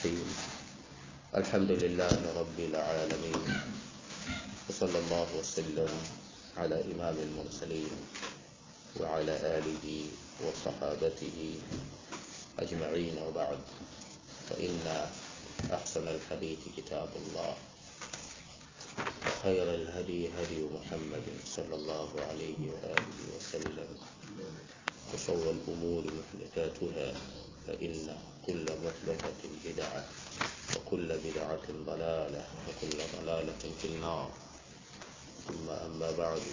الرحيم الحمد لله رب العالمين وصلى الله وسلم على إمام المرسلين وعلى آله وصحابته أجمعين وبعد فإن أحسن الحديث كتاب الله وخير الهدي هدي محمد صلى الله عليه وآله وسلم وشر الأمور محدثاتها فإن كل محدثة بدعة وكل بدعة ضلالة وكل ضلالة في النار ثم أما بعد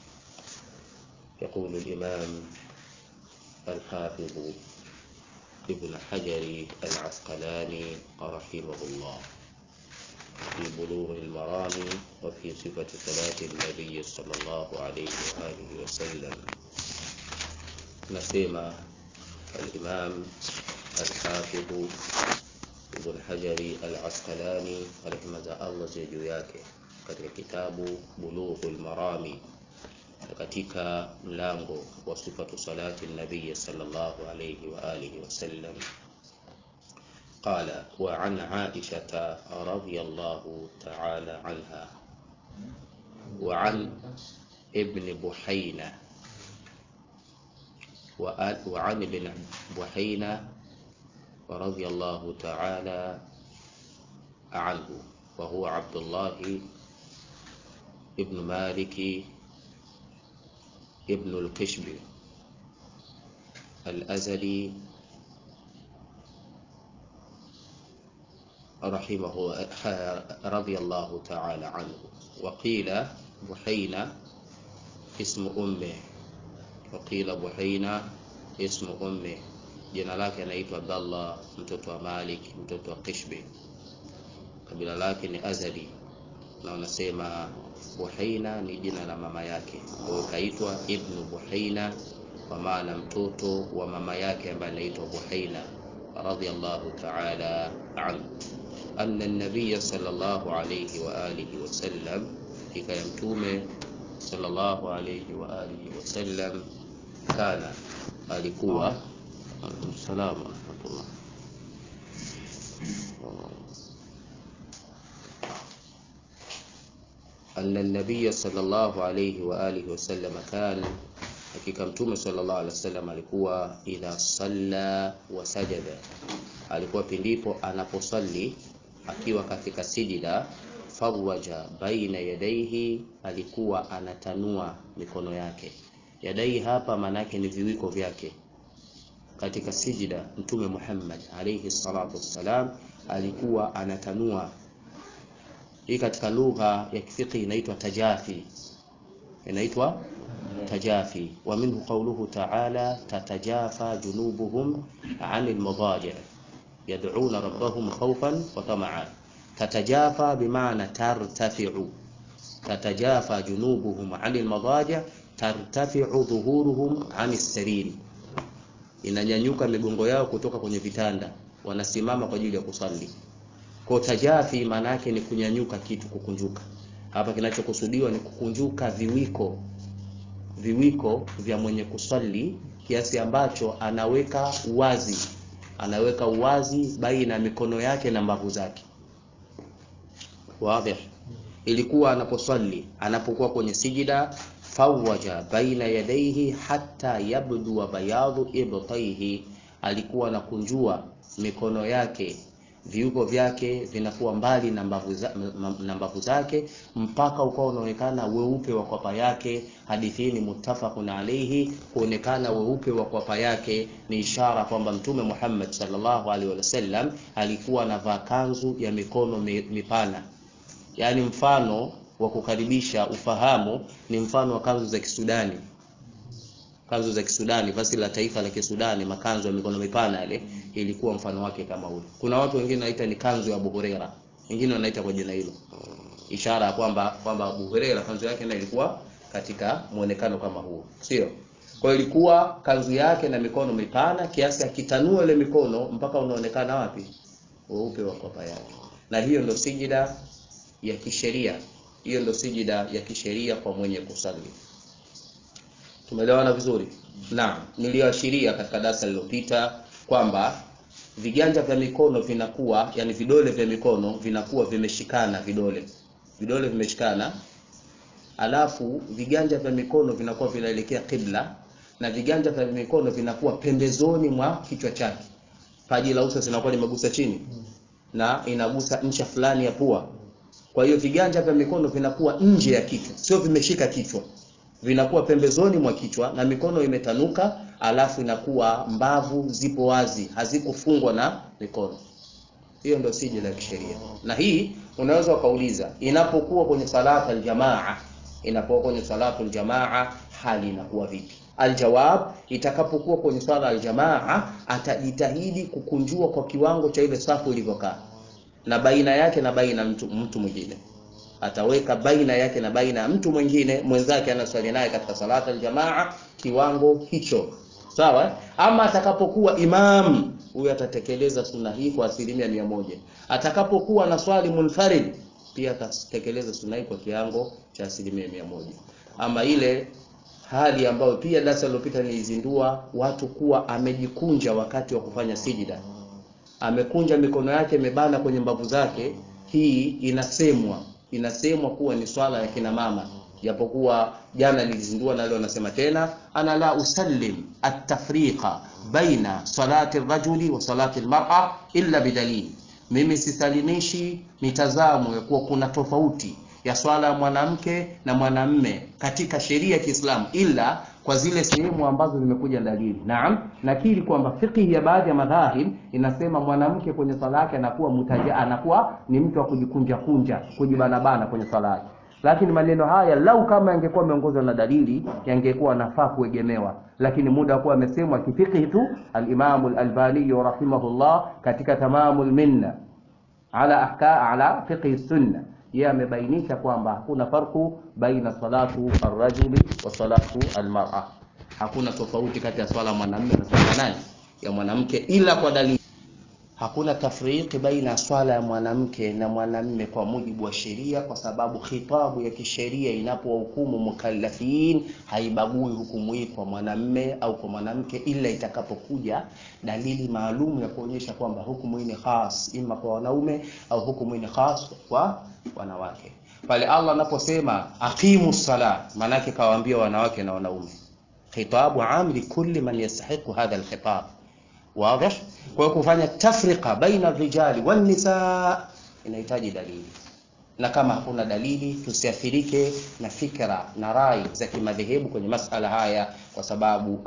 يقول الإمام الحافظ ابن حجر العسقلاني رحمه الله في بلوغ المرام وفي صفة صلاة النبي صلى الله عليه وآله وسلم نسيما الإمام الحافظ ابن Hajari al-Asqalani rehema za Allah ziwe juu yake katika kitabu Bulughul Marami katika mlango wa sifatu salati nabii sallallahu alayhi wa alihi wasallam قال وعن عائشة رضي الله تعالى عنها وعن ابن بحينة وعن ابن بحينة رضي الله تعالى عنه وهو عبد الله ابن مالك ابن القشب الأزلي رحمه رضي الله تعالى عنه وقيل بحينة اسم أمه وقيل بحينة اسم أمه jina lake anaitwa Abdallah mtoto wa Malik mtoto wa Qishbi kabila lake ni Azali na wanasema Buhaina ni jina la mama yake kwa hiyo kaitwa Ibnu Buhaina kwa maana mtoto wa mama yake ambaye anaitwa Buhaina radhiyallahu ta'ala anhu anna an-nabiy sallallahu alayhi wa alihi wa sallam hakika ya mtume sallallahu alayhi wa alihi wa sallam kana alikuwa عليكم السلام ورحمة الله أن النبي صلى الله عليه وآله وسلم كان hakika mtume sallallahu alaihi wasallam alikuwa idha salla wa sajada alikuwa pindipo anaposali akiwa katika sijida fawaja baina yadaihi alikuwa anatanua mikono yake yadai hapa maanake ni viwiko vyake katika sijida mtume Muhammad alayhi salatu wassalam alikuwa anatanua hii katika lugha ya kifiki inaitwa tajafi inaitwa tajafi wa minhu qawluhu ta'ala tatajafa junubuhum 'anil madaji' yad'una rabbahum khawfan wa tama'an tatajafa bimaana tartafi'u tatajafa junubuhum 'anil madaji' tartafi'u dhuhuruhum 'anis sariri inanyanyuka migongo yao kutoka kwenye vitanda wanasimama kwa ajili ya kusali kwa tajafi maana yake ni kunyanyuka kitu kukunjuka hapa kinachokusudiwa ni kukunjuka viwiko viwiko vya mwenye kusali kiasi ambacho anaweka uwazi anaweka uwazi baina ya mikono yake na mbavu zake wazi ilikuwa anaposali anapokuwa kwenye sijida fawaja baina yadaihi hatta yabdu wa bayadhu ibtaihi, alikuwa anakunjua mikono yake viugo vyake vinakuwa mbali na mbavu za, na mbavu zake mpaka ukawa unaonekana weupe wa kwapa yake. Hadithi hii ni muttafaqun alayhi. Kuonekana weupe wa kwapa yake ni ishara kwamba Mtume Muhammad sallallahu alaihi wasallam alikuwa anavaa kanzu ya mikono mipana, yaani mfano wa kukaribisha ufahamu ni mfano wa kanzu za Kisudani. Kanzu za Kisudani, vazi la taifa la Kisudani, makanzu ya mikono mipana yale, ilikuwa mfano wake kama ule. Kuna watu wengine wanaita ni kanzu ya Abu Huraira, wengine wanaita kwa jina hilo, ishara ya kwamba kwamba Abu Huraira kanzu yake na ilikuwa katika muonekano kama huo, sio? Kwa ilikuwa kanzu yake na mikono mipana kiasi akitanua ile mikono mpaka unaonekana wapi? Weupe wa kwapa yake, na hiyo ndio sijida ya kisheria hiyo ndio sijida ya kisheria kwa mwenye kusali. Tumeelewana vizuri? Naam, niliashiria katika darasa lililopita kwamba viganja vya mikono vinakuwa yani vidole vya mikono vinakuwa vimeshikana vidole vidole vimeshikana alafu viganja vya mikono vinakuwa vinaelekea kibla na viganja vya mikono vinakuwa pembezoni mwa kichwa chake paji la uso zinakuwa limegusa chini na inagusa ncha fulani ya pua kwa hiyo viganja vya mikono vinakuwa nje ya kichwa sio vimeshika kichwa vinakuwa pembezoni mwa kichwa na mikono imetanuka alafu inakuwa mbavu zipo wazi hazikufungwa na mikono hiyo ndio siji la kisheria na hii unaweza ukauliza inapokuwa kwenye salata aljamaa inapokuwa kwenye salatu aljamaa hali inakuwa vipi aljawab itakapokuwa kwenye swala aljamaa atajitahidi kukunjua kwa kiwango cha ile safu ilivyokaa na baina yake na baina mtu, mtu mwingine ataweka baina yake na baina ya mtu mwingine mwenzake anaswali naye katika salata aljamaa kiwango hicho sawa ama atakapokuwa imam huyo atatekeleza sunna hii kwa asilimia mia moja atakapokuwa na swali munfarid pia atatekeleza sunna hii kwa kiwango cha asilimia mia moja ama ile hali ambayo pia darasa lililopita nilizindua watu kuwa amejikunja wakati wa kufanya sijida amekunja mikono yake imebana kwenye mbavu zake hii inasemwa inasemwa kuwa ni swala ya kina mama japokuwa jana nilizindua na leo nasema tena ana la usallim at-tafriqa baina salati rajuli wa salati al-mar'a illa bidalili mimi sisalimishi mitazamo ya kuwa kuna tofauti ya swala ya mwanamke na mwanamme katika sheria ya Kiislamu ila kwa zile sehemu ambazo zimekuja dalili. Naam, nakiri kwamba fiqhi ya baadhi ya madhahib inasema mwanamke kwenye swala yake anakuwa mutaja, anakuwa ni mtu wa kujikunja kunja, kujibanabana kwenye swala yake. Lakini maneno haya lau kama yangekuwa yameongozwa na dalili yangekuwa nafaa kuegemewa, lakini muda wa kuwa amesemwa kifiqhi tu. Al-Imam al-Albani rahimahullah katika Tamamul Minna ala ahka ala fiqhi sunna yeye amebainisha kwamba hakuna farku baina salatu arrajuli wa salatu almar'a, hakuna tofauti kati ya swala mwanamume na swala nani ya mwanamke, ila kwa dalili. Hakuna tafriki baina ya swala ya mwanamke na mwanamume kwa mujibu wa sheria, kwa sababu khitabu ya kisheria inapowahukumu mukallafin haibagui hukumu hii kwa mwanamume au kwa mwanamke, ila itakapokuja dalili maalum ya kuonyesha kwamba hukumu hii ni khas ima kwa wanaume au hukumu hii ni khas kwa wanawake. Pale Allah anaposema aqimu sala, maanake kawaambia wanawake na wanaume, khitabu am li kulli man yastahiqu hadha alkhitab Wazi? Kwa hiyo kufanya tafrika baina rijali wan nisa inahitaji dalili, na kama hakuna dalili tusiathirike na fikra na rai za kimadhehebu kwenye masala haya, kwa sababu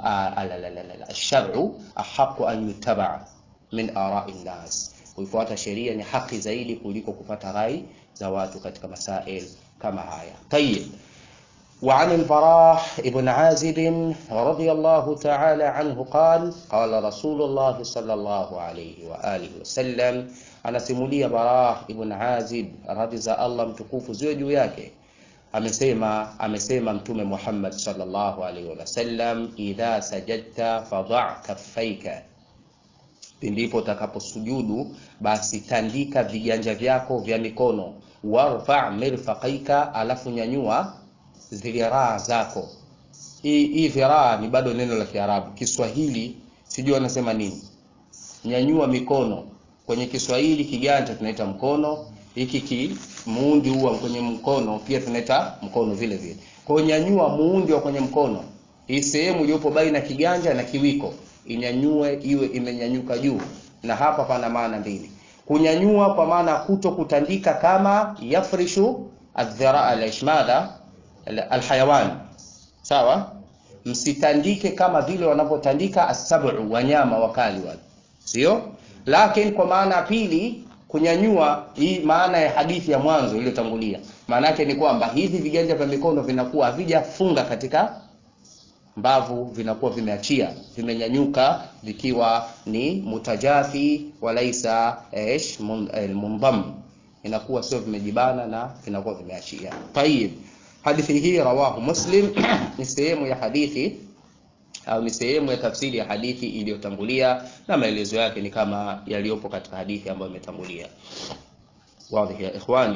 alsharu ahaqu an yutaba min arai nnas, kuifuata sheria ni haki zaidi kuliko kupata rai za watu katika masail kama haya. Tayib. وعن البراء بن عازب رضي الله تعالى عنه قال قال رسول الله صلى الله عليه وآله وسلم anasimulia Bara ibn Azib radhi za Allah mtukufu ziwe juu yake amesema amesema mtume Muhammad sallallahu alaihi wasallam idha sajadta fadha kaffaika pindipo utakaposujudu basi tandika viganja vyako vya mikono warfa mirfaqaika alafu nyanyua dhiraa zako. Hii hii dhiraa ni bado neno la Kiarabu. Kiswahili sijui wanasema nini. Nyanyua mikono. Kwenye Kiswahili kiganja tunaita mkono, hiki ki muundi huwa kwenye mkono pia tunaita mkono vile vile. Kwa hiyo nyanyua muundi wa kwenye mkono. Hii sehemu iliyopo baina kiganja na kiwiko inyanyue iwe imenyanyuka juu, na hapa pana maana mbili. Kunyanyua kwa maana kuto kutandika kama yafrishu adh-dhiraa al-ishmada alhayawan sawa, msitandike kama vile wanavyotandika asabu wanyama wakali wale, sio lakini. Kwa maana ya pili, kunyanyua, hii maana ya hadithi ya mwanzo iliyotangulia, maana yake ni kwamba hivi viganja vya mikono vinakuwa havijafunga katika mbavu, vinakuwa vimeachia, vimenyanyuka, vikiwa ni mutajafi walaisa ish mundham, inakuwa sio vimejibana na vinakuwa vimeachia. Tayib. Hadithi hii rawahu Muslim ni sehemu ya hadithi au ni sehemu ya tafsiri ya hadithi iliyotangulia, na maelezo yake ni kama yaliyopo katika hadithi ambayo imetangulia. Wazi ya ikhwani.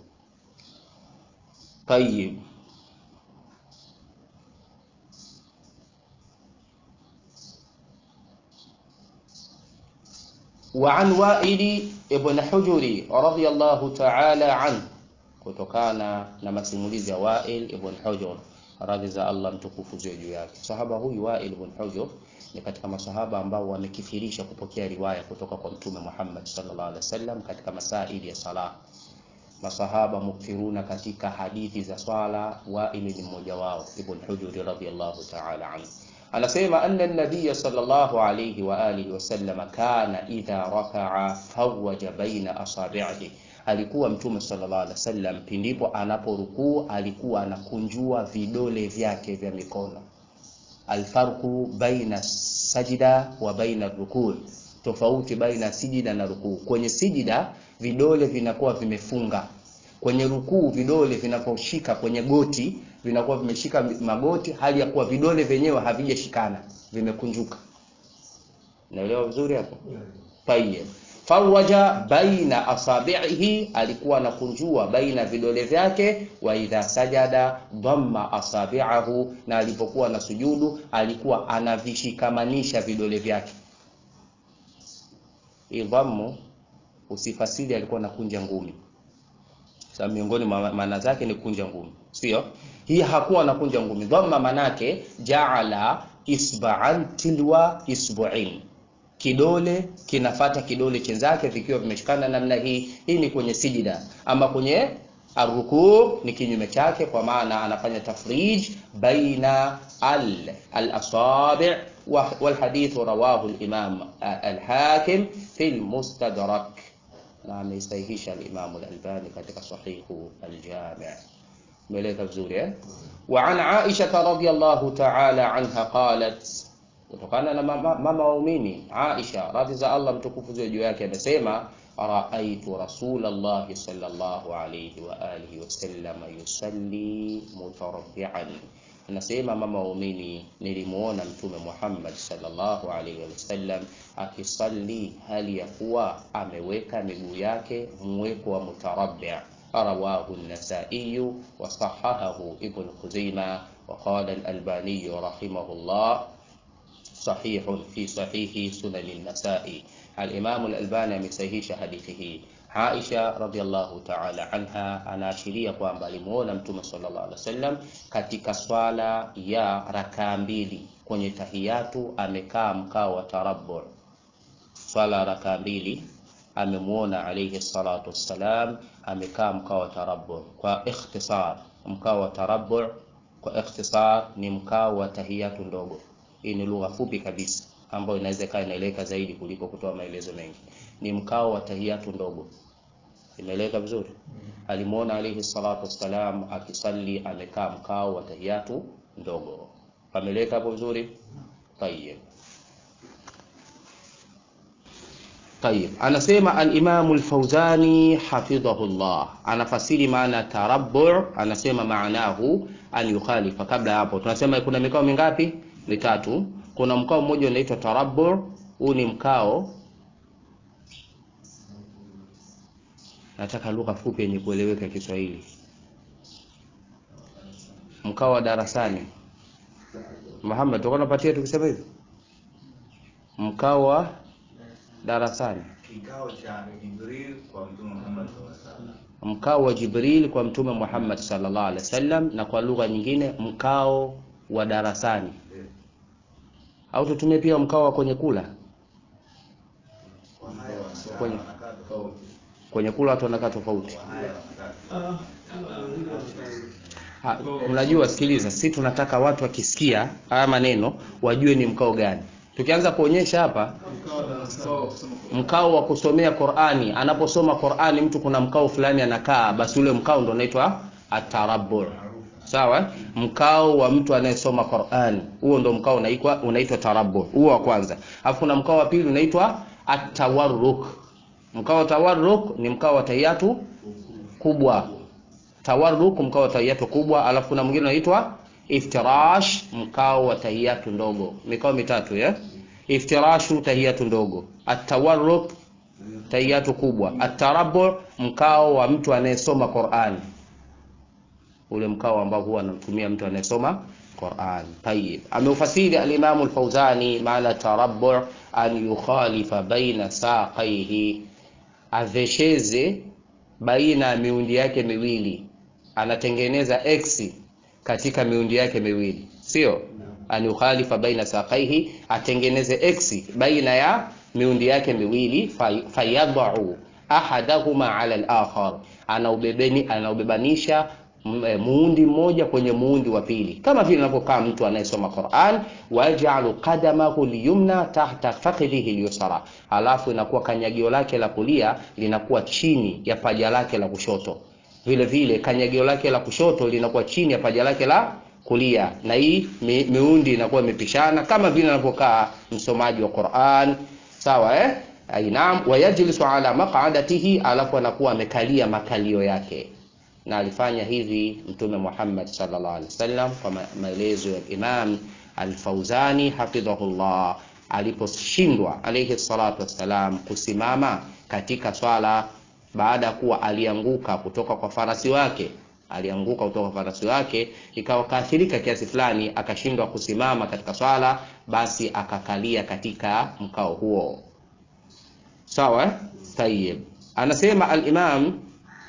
Tayib, وعن وائل ابن حجر رضي الله تعالى عنه kutokana na masimulizi ya Wail ibn Hujr radhi za Allah mtukufu ziwe juu yake. Sahaba huyu Wail ibn Hujr ni katika masahaba ambao wamekithirisha kupokea riwaya kutoka kwa Mtume Muhammad sallallahu alaihi wasallam katika masaili ya sala. Masahaba mukthiruna katika hadithi za swala, Wail ni mmoja wao, ibn Hujr radhiyallahu ta'ala anhu. Anasema anna nabiya sallallahu alayhi wa alihi wasallam kana idha raka'a fawaja baina asabi'ihi alikuwa mtume sallallahu alaihi wasallam pindipo anaporukuu alikuwa anakunjua vidole vyake vya mikono. Alfarqu baina sajida wa baina rukuu, tofauti baina sijida na rukuu. Kwenye sijida vidole vinakuwa vimefunga, kwenye rukuu vidole vinaposhika kwenye goti vinakuwa vimeshika magoti, hali ya kuwa vidole vyenyewe havijashikana, vimekunjuka. Naelewa vizuri hapo? Tayyib fawaja baina asabihi, alikuwa anakunjua baina vidole vyake. Wa idha sajada dhamma asabiahu, na alipokuwa na sujudu alikuwa anavishikamanisha vidole vyake. Idhammu usifasiri alikuwa anakunja ngumi, sababu miongoni mwa maana zake ni kunja ngumi, sio hii. Hakuwa anakunja ngumi. Dhamma manake jaala isba'an tilwa isbu'in kidole kinafata kidole chenzake vikiwa vimeshikana namna hii. Hii ni kwenye sijida, ama kwenye arrukuu ni kinyume chake, kwa maana anafanya tafrij baina al al-asabi' wal hadith rawahu al-imam al-hakim fi al-mustadrak, na ameisahihisha al-imam al-albani katika sahihu al-jami'. Umeeleza vizuri eh? Wa an Aisha radhiyallahu ta'ala anha qalat kutokana na mama, mama waumini Aisha radhi za Allah mtukufu ziwe juu yake amesema, raaitu rasulallahi sallallahu alayhi wa alihi wasallam yusalli mutarabbian, anasema mama waumini, nilimuona mtume Muhammad sallallahu alayhi wasallam akisalli hali ya kuwa ameweka miguu yake mweko wa mutarabbi. Rawahu an-Nasa'i wa sahahahu Ibn Khuzaimah wa qala al-Albani rahimahullah sahihun fi sahihi sunan an-Nasa'i. Al-Imam al-Albani amesahihisha hadithi hii. Aisha radhiallahu ta'ala anha anaashiria kwamba alimuona Mtume sallallahu alaihi wasallam katika swala ya rakaa mbili kwenye tahiyatu, amekaa mkao wa tarabbu. Swala rakaa mbili amemuona alayhi salatu wassalam amekaa mkao wa tarabbu. Kwa ikhtisar, mkao wa tarabbu kwa ikhtisar ni mkao wa tahiyatu ndogo. Hii ni lugha fupi kabisa ambayo inaweza kaa inaeleweka zaidi kuliko kutoa maelezo mengi. Ni mkao wa tahiyatu ndogo, imeeleweka vizuri. Alimuona alayhi salatu wassalam akisali amekaa mkao wa tahiyatu ndogo, pameleweka hapo vizuri. Tayeb, tayeb. Anasema al-Imam al-Fawzani hafidhahullah, anafasiri maana tarabbu, anasema maanahu an yukhalifa. Kabla hapo tunasema kuna mikao mingapi? Mitatu. Kuna mkao mmoja unaitwa tarabbu. Huu ni mkao, nataka lugha fupi yenye kueleweka Kiswahili. Mkao wa darasani. Muhammad, tuko napatia tukisema hivi, mkao wa darasani, Kikao cha Jibril kwa Mtume Muhammad sallallahu alaihi wasallam. mkao wa Jibril kwa Mtume Muhammad sallallahu alaihi wasallam, na kwa lugha nyingine mkao wa darasani, au tutumie pia mkao wa kwenye kula. Kwa haya wanakaa Kwenye- wanakaa tofauti. Kwenye kula watu wanakaa tofauti. Kwa haya wanakaa Ha, unajua, sikiliza, si tunataka watu wakisikia haya maneno wajue ni mkao gani. Tukianza kuonyesha hapa mkao wa kusomea Qur'ani, anaposoma Qur'ani mtu kuna mkao fulani anakaa, basi ule mkao ndo unaitwa atarabbu. Sawa? Mkao wa mtu anayesoma Qur'ani, huo ndo mkao unaitwa unaitwa tarabbu. Huo wa kwanza. Alafu kuna mkao wa pili unaitwa atawarruk. Mkao wa tawarruk ni mkao wa tahiyatu kubwa. Tawarruk mkao wa tahiyatu kubwa, alafu kuna mwingine unaitwa iftirash, mkao wa tahiyatu ndogo. Mikao mitatu ya iftirashu, tahiyatu ndogo, atawarruk, tahiyatu kubwa, atarabbu, mkao wa mtu anayesoma Qur'ani, ule mkao ambao huwa anatumia mtu anayesoma Quran. Tayib, ameufasiri alimamu Alfauzani maana tarabbu an yukhalifa baina saqaihi, avesheze baina ya miundi yake miwili, anatengeneza x katika miundi yake miwili, sio an yukhalifa baina saqaihi, atengeneze x baina ya miundi yake miwili, fayadau ahadahuma ala al-akhar, anaubebeni anaubebanisha muundi mmoja kwenye muundi wa pili, kama vile anavyokaa mtu anayesoma Qur'an, wajalu qadamahu liyumna tahta fakhidhihi lyusra, alafu inakuwa kanyagio lake la kulia linakuwa chini ya paja lake la kushoto, vile vile kanyagio lake la kushoto linakuwa chini ya paja lake la kulia, na hii mi, miundi inakuwa imepishana kama vile anavyokaa msomaji wa Qur'an, sawa eh? Ainam, wayajlisu ala maq'adatihi, alafu anakuwa amekalia makalio yake na alifanya hivi Mtume Muhammad sallallahu alaihi wasallam kwa maelezo ya Imam Al-Fauzani hafidhahullah, aliposhindwa alayhi salatu wassalam kusimama katika swala baada ya kuwa alianguka kutoka kwa farasi wake, alianguka kutoka kwa farasi wake, ikawa kaathirika kiasi fulani, akashindwa kusimama katika swala, basi akakalia katika mkao huo. Sawa, tayib. Anasema al-Imam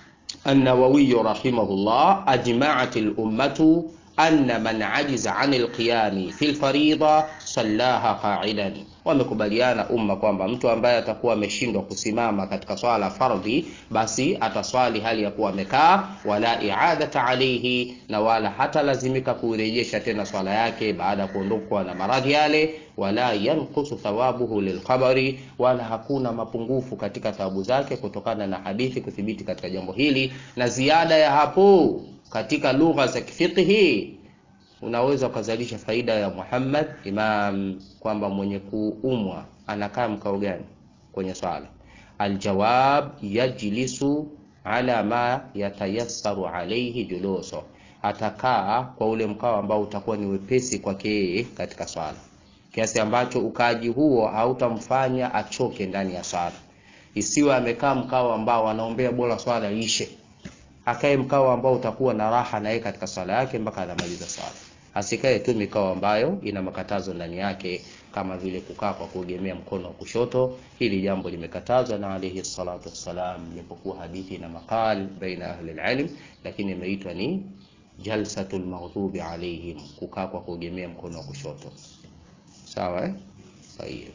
النووي رحمه الله أجمعت الأمة أن من عجز عن القيام في الفريضة صلاها قاعدا wamekubaliana umma kwamba mtu ambaye atakuwa ameshindwa kusimama katika swala fardhi basi ataswali hali ya kuwa amekaa, wala iadata alaihi, na wala hata lazimika kuirejesha tena swala yake baada ya kuondokwa na maradhi yale, wala yanqusu thawabuhu lilkhabari, wala hakuna mapungufu katika thawabu zake kutokana na hadithi kuthibiti katika jambo hili. Na ziada ya hapo katika lugha za kifiqhi unaweza ukazalisha faida ya Muhammad Imam kwamba mwenye kuumwa anakaa mkao gani kwenye swala? Aljawab, yajlisu ala ma yatayassaru alayhi juluso, atakaa kwa ule mkao ambao utakuwa ni wepesi kwake yeye katika swala, kiasi ambacho ukaaji huo hautamfanya achoke ndani ya swala. Isiwe amekaa mkao ambao anaombea bora swala ishe akae mkao ambao utakuwa na raha na yeye katika swala yake mpaka anamaliza swala. Asikae tu mikao ambayo ina makatazo ndani yake, kama vile kukaa kwa kuegemea mkono wa kushoto. Hili jambo limekatazwa na alayhi salatu wassalam, ilipokuwa hadithi na maqal baina ahli alilm, lakini imeitwa ni jalsatul maghdubi alaihim, kukaa kwa kuegemea mkono wa kushoto. Sawa eh? Sahihi.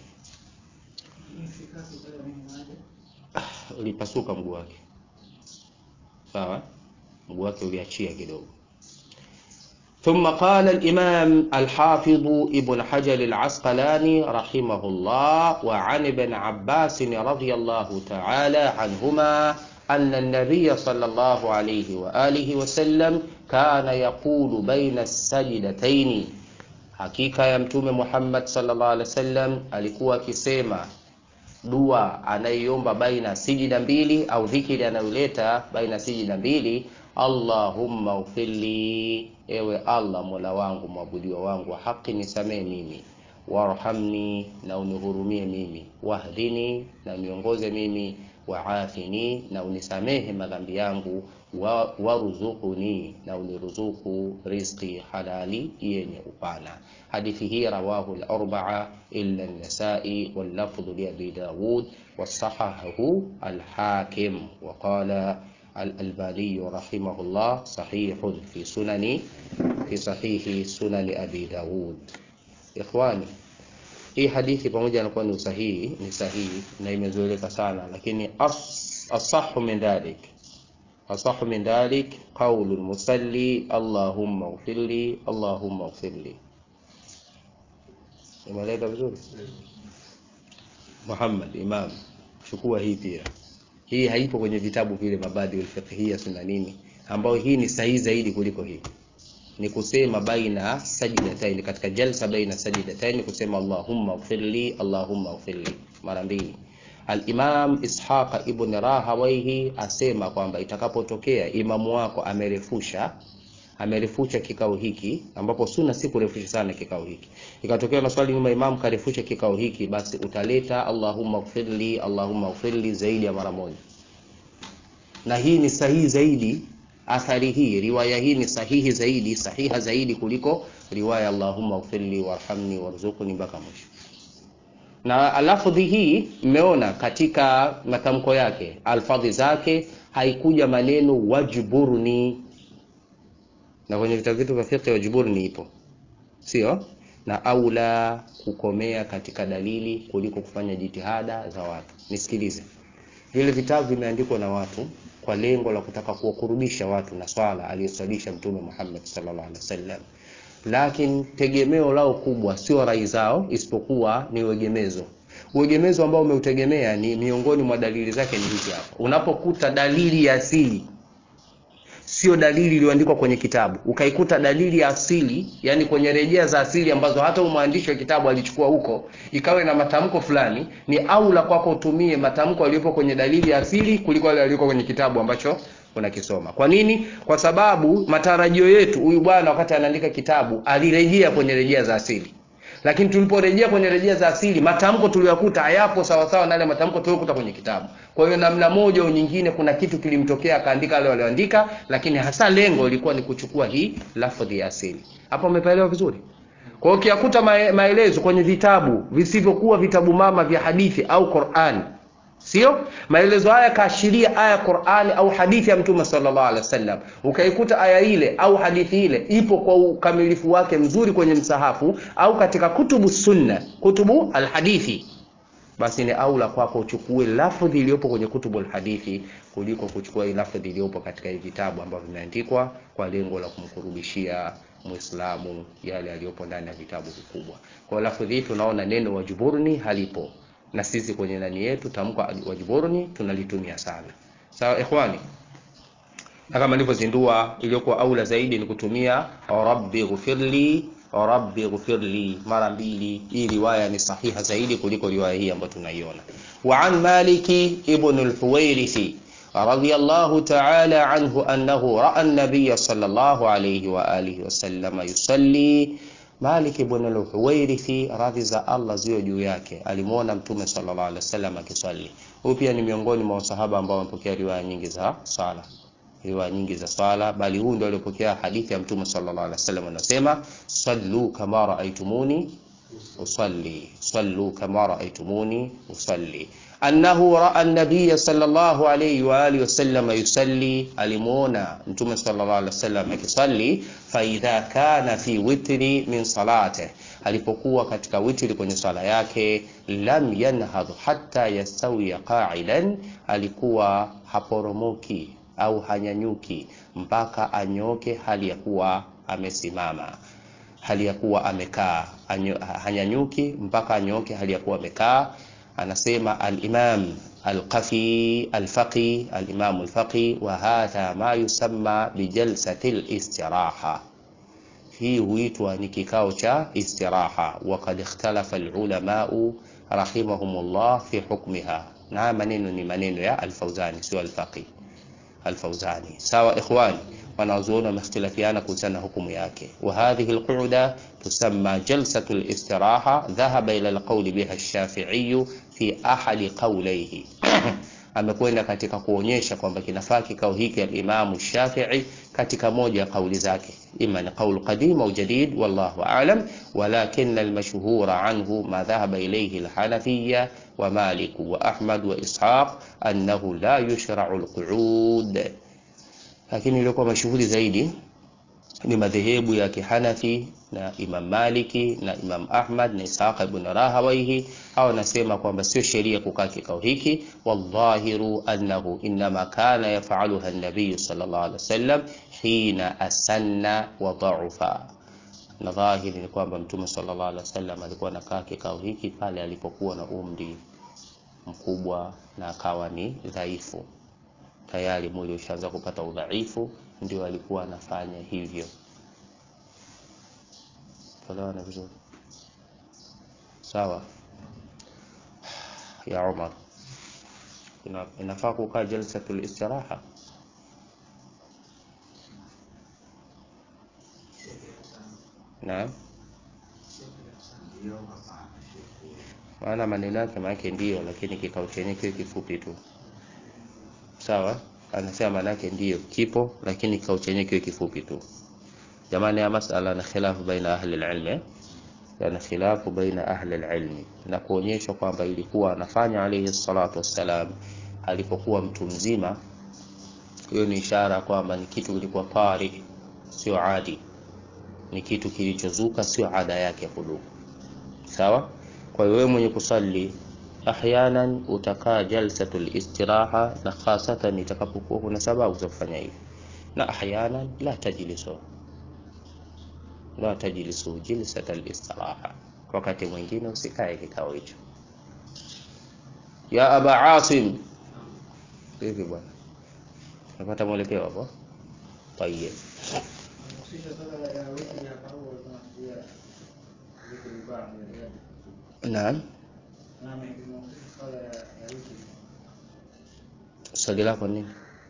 Ulipasuka mguu wake sawa mguu wake uliachia kidogo. Thumma qala al-Imam al-Hafidh Ibn Hajar al-Asqalani rahimahullah wa an Ibn Abbas radiyallahu ta'ala anhuma anna an-nabiy sallallahu alayhi wa alihi wa sallam kana yaqulu baina as-sajdatayn, hakika ya Mtume Muhammad sallallahu alayhi wasallam alikuwa akisema dua anaiomba baina sijida mbili au dhikri anayoleta baina sijida mbili, Allahumma ufirli, ewe Allah mola wangu mwabudiwa wangu wa haki, nisamee mimi, warhamni, na unihurumie mimi, wahdini, na niongoze mimi, waafini, na unisamehe madhambi yangu, wa waruzuquni, na uniruzuku rizqi halali yenye upana. Hadithi hii rawahu al-arba'a illa an-Nasa'i wal lafdhu li Abi Dawud wasahahahu al-Hakim wa qala al-Albani rahimahullah sahihun fi sunani fi sahihi sunani Abi Dawud. Ikhwani, hii hadithi pamoja na kuwa ni usahihi ni sahihi na imezoeleka sana, lakini as-sahhu min dhalik asahu min dhalik qaulu lmusalli allahumma ighfirli allahumma ighfirli. Imeleka vizuri Muhammad Imam, chukua hii pia. Hii haipo kwenye vitabu vile mabadi alfiqhiyya sunna nini, ambayo hii ni sahihi zaidi kuliko hii. Ni kusema baina sajdatain, katika jalsa baina sajdatain, kusema allahumma ighfirli allahumma ighfirli mara mbili. Al-Imam Ishaq ibn Rahawayhi asema kwamba itakapotokea imamu wako amerefusha amerefusha kikao hiki, ambapo sunna si kurefusha sana kikao hiki, ikatokea na swali nyuma imamu karefusha kikao hiki, basi utaleta Allahumma ighfirli Allahumma ighfirli zaidi ya mara moja, na hii ni sahihi zaidi. Athari hii riwaya hii ni sahihi zaidi, sahiha zaidi kuliko riwaya Allahumma ighfirli warhamni warzuqni mpaka mwisho. Na lafdhi hii mmeona katika matamko yake, alfadhi zake haikuja maneno wajburni, na kwenye vitabu vyetu vya fiqh wajburni ipo, sio na aula kukomea katika dalili kuliko kufanya jitihada za watu. Nisikilize, vile vitabu vimeandikwa na watu kwa lengo la kutaka kuwakurubisha watu na swala aliyoswalisha Mtume Muhammad sallallahu alaihi wasallam, lakini tegemeo lao kubwa sio rai zao, isipokuwa ni uegemezo. Uegemezo ambao umeutegemea ni miongoni mwa dalili zake ni hizi hapa. Unapokuta dalili ya asili sio dalili iliyoandikwa kwenye kitabu, ukaikuta dalili ya asili, yani kwenye rejea za asili ambazo hata mwandishi wa kitabu alichukua huko, ikawe na matamko fulani, ni aula kwako utumie matamko yaliyopo kwenye dalili ya asili kuliko yale yaliyokuwa kwenye kitabu ambacho unakisoma. Kwa nini? Kwa sababu matarajio yetu, huyu bwana wakati anaandika kitabu alirejea kwenye rejea za asili lakini tuliporejea kwenye rejea za asili matamko tuliyokuta hayapo sawasawa na yale matamko tuliyokuta kwenye kitabu. Kwa hiyo namna moja au nyingine, kuna kitu kilimtokea akaandika wale walioandika, lakini hasa lengo ilikuwa ni kuchukua hii lafdhi ya asili. Hapo umepaelewa vizuri? Kwa hiyo ukiyakuta maelezo kwenye vitabu visivyokuwa vitabu mama vya hadithi au Qur'an, sio maelezo haya kaashiria aya Qur'ani au hadithi ya Mtume sallallahu alaihi wasallam, ukaikuta aya ile au hadithi ile ipo kwa ukamilifu wake mzuri kwenye msahafu au katika kutubu sunna, kutubu alhadithi, basi ni aula kwako uchukue lafdhi iliyopo kwenye kutubu alhadithi kuliko kuchukua hii lafdhi iliyopo katika hii vitabu ambavyo vimeandikwa kwa lengo la kumkurubishia Muislamu yale yaliyopo ndani ya vitabu vikubwa. Kwa lafdhi hii tunaona neno wajiburni halipo na sisi kwenye nani yetu tamko wajiburni tunalitumia sana. Sawa ikhwani, na kama nilivyozindua, iliyokuwa aula zaidi ni kutumia rabbi ghfirli rabbi ghfirli mara mbili. Hii riwaya ni sahiha zaidi kuliko riwaya hii ambayo tunaiona. Wa an Maliki ibn al-Huwairithi radiyallahu ta'ala anhu annahu ra'a an-nabiy sallallahu alayhi wa alihi wasallam yusalli Malik ibn al-Huwairithi radhi za Allah ziwe juu yake alimwona Mtume sallallahu alaihi wasallam akiswali. Huyu pia ni miongoni mwa wasahaba ambao wamepokea riwaya nyingi za swala, riwaya nyingi za swala, bali huyu ndio aliyopokea hadithi ya Mtume sallallahu alaihi wasallam anasema, sallu kama raaitumuni usalli, sallu kama raaitumuni usalli annahu raa an-nabiy sallallahu alayhi wa alihi wasallam yusalli, alimuona mtume sallallahu alayhi wasallam akisalli. Fa idha kana fi witri min salate, alipokuwa katika witri kwenye swala yake, lam yanhadh hatta yastawiya qa'idan, alikuwa haporomoki au hanyanyuki mpaka anyoke hali ya kuwa amesimama, hali ya kuwa amekaa, hanyanyuki mpaka anyoke hali ya kuwa amekaa. Anasema al-Imam al-Qafi al-Faqi al-Imam al-Faqi, wa hadha ma yusamma bi jalsati al-istiraha, hii huitwa ni kikao cha istiraha. Wa qad ikhtalafa al-ulamau rahimahumullah fi hukmiha, na maneno ni maneno ya al-Fawzani, sio al-Faqi al-Fawzani. Sawa ikhwani, wanazuoni wamehtilafiana kuhusiana na hukumu yake. Wa hadhihi al-qu'uda tusamma jalsatu al-istiraha, dhahaba ila al-qawli biha ash-Shafi'i fi ahadi qawlayhi amekwenda katika kuonyesha kwamba kinafaa kikao hiki al-Imam Shafi'i katika moja ya kauli zake, ima ni qaul qadim au jadid, wallahu a'lam, walakin al-mashhura anhu ma dhahaba ilayhi al-Hanafiyya wa Malik wa Ahmad wa Ishaq annahu la yushra'u al-qu'ud, lakini ilikuwa mashuhuri zaidi ni madhehebu ya Kihanafi na Imam Maliki na Imam Ahmad na Ishaq ibn Rahawayhi, hao wanasema kwamba sio sheria kukaa kikao hiki. Wadhahiru annahu inma kana yafaluha an-nabiy sallallahu alaihi wasallam hina asanna wa dha'ufa, na dhahiri ni kwamba Mtume sallallahu alaihi wasallam alikuwa anakaa kikao hiki pale alipokuwa na umri mkubwa na akawa ni dhaifu tayari, mwili ushaanza kupata udhaifu, ndio alikuwa anafanya hivyo. Tuelewana vizuri sawa? Ya Umar, ina, inafaa kukaa jalsatul istiraha naam, maana maneno yake maanake ndiyo, lakini kikao chenye kiwe kifupi tu, sawa. Anasema maanake ndiyo kipo, lakini kikao chenye kiwe kifupi tu. jamani ya masala na khilafu baina ahli alilm eh? yana khilafu baina ahli alilm na kuonyesha kwamba ilikuwa anafanya alayhi salatu wassalam alipokuwa mtu mzima hiyo ni ishara kwamba ni kitu kilikuwa tari sio adi ni kitu kilichozuka sio ada yake ya kudumu sawa kwa hiyo wewe mwenye kusali ahyanan utakaa jalsatul istiraha na hasatan itakapokuwa kuna sababu za kufanya hivi na ahyanan la tajlisu la tajlisu jilsatal istiraha wakati mwingine usikae kikao hicho ya aba asim hivi bwana napata mwelekeo hapo tayeb naam swali lako nini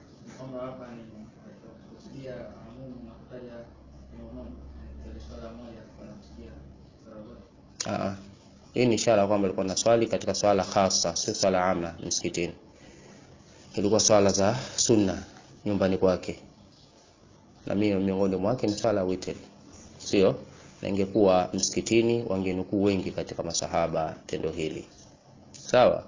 Aa, hii ni ishara kwamba ilikuwa na swali katika swala khasa, sio swala ama msikitini. Ilikuwa swala za sunna nyumbani kwake, na mimi miongoni mwake ni swala witr, sio na ingekuwa msikitini wangenukuu wengi katika masahaba tendo hili. Sawa.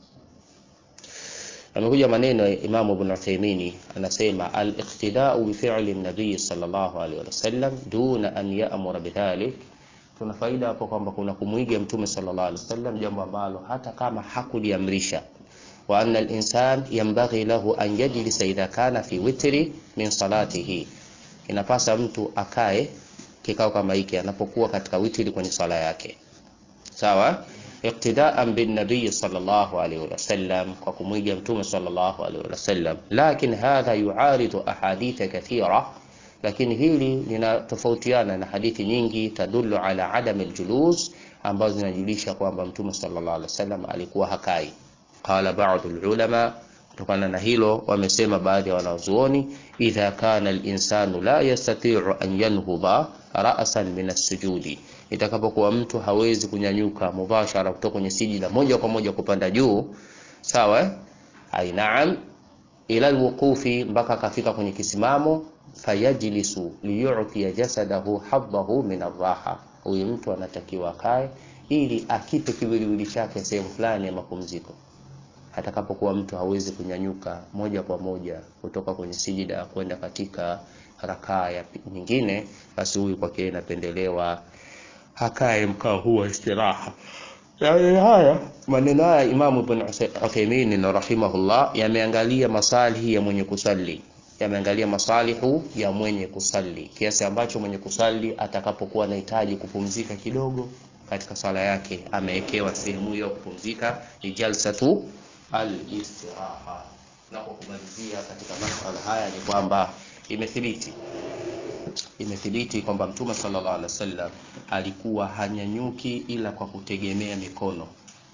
Amekuja maneno ya Imam Ibn Uthaymeen anasema al-iqtida'u bi fi'li an-nabiy sallallahu alaihi wasallam duna an ya'mura bidhalik tuna faida hapo kwamba kuna kumwiga mtume sallallahu alaihi wasallam jambo ambalo hata kama hakuliamrisha wa anna al-insan yanbaghi lahu an yajlisa idha kana fi witri min salatihi inapasa mtu akae kikao kama hiki anapokuwa katika witri kwenye sala yake sawa iqtidaan bin nabiy sallallahu alaihi wasallam kwa kumwiga mtume sallallahu alaihi wasallam lakin hadha yuaridu ahadith kathira lakini hili linatofautiana na hadithi nyingi tadullu ala adam aljulus ambazo zinajulisha kwamba mtume sallallahu alaihi wasallam alikuwa hakai qala ba'd ulama kutokana na hilo wamesema baadhi ya wanazuoni idha kana alinsanu la yastati'u an yanhudha ra'san min as-sujudi itakapokuwa mtu hawezi kunyanyuka mubashara kutoka kwenye sijida moja kwa moja kupanda juu sawa ai naam ila alwuqufi mpaka akafika kwenye kisimamo fayajlisu liyu'tiya jasadahu haddahu min arraha huyu mtu anatakiwa akae ili akipe kiwiliwili chake sehemu fulani ya mapumziko atakapokuwa mtu hawezi kunyanyuka moja kwa moja kutoka kwenye sijida kwenda katika rakaa ya nyingine basi huyu kwake inapendelewa hakae mkao huu wa istiraha yani haya maneno haya Imam Ibn Uthaymeen rahimahullah yameangalia masalihi ya mwenye kusali yameangalia masalihu ya mwenye kusali kiasi ambacho mwenye kusali atakapokuwa anahitaji kupumzika kidogo katika sala yake amewekewa sehemu hiyo kupumzika ni jalsatu al-istiraha na kwa kumalizia katika masuala haya ni kwamba imethibiti imethibiti kwamba mtume sallallahu alaihi wasallam alikuwa hanyanyuki ila kwa kutegemea mikono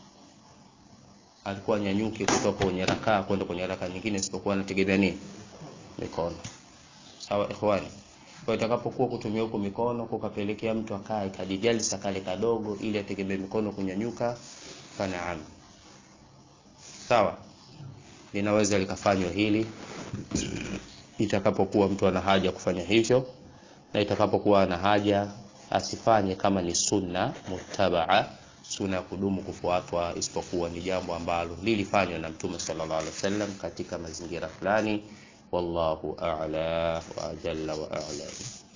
alikuwa hanyanyuki kutoka kwenye rakaa kwenda kwenye rakaa nyingine isipokuwa anategemea nini mikono sawa ikhwani kwa itakapokuwa kutumia huko mikono kukapelekea mtu akae kadijalisa kale kadogo ili ategemee mikono kunyanyuka fanaam sawa linaweza likafanywa hili itakapokuwa mtu ana haja kufanya hivyo na itakapokuwa ana haja asifanye kama ni sunna mutabaa sunna ya kudumu kufuatwa isipokuwa ni jambo ambalo lilifanywa na mtume sallallahu alaihi wasallam katika mazingira fulani wallahu a'la wa jalla wa a'la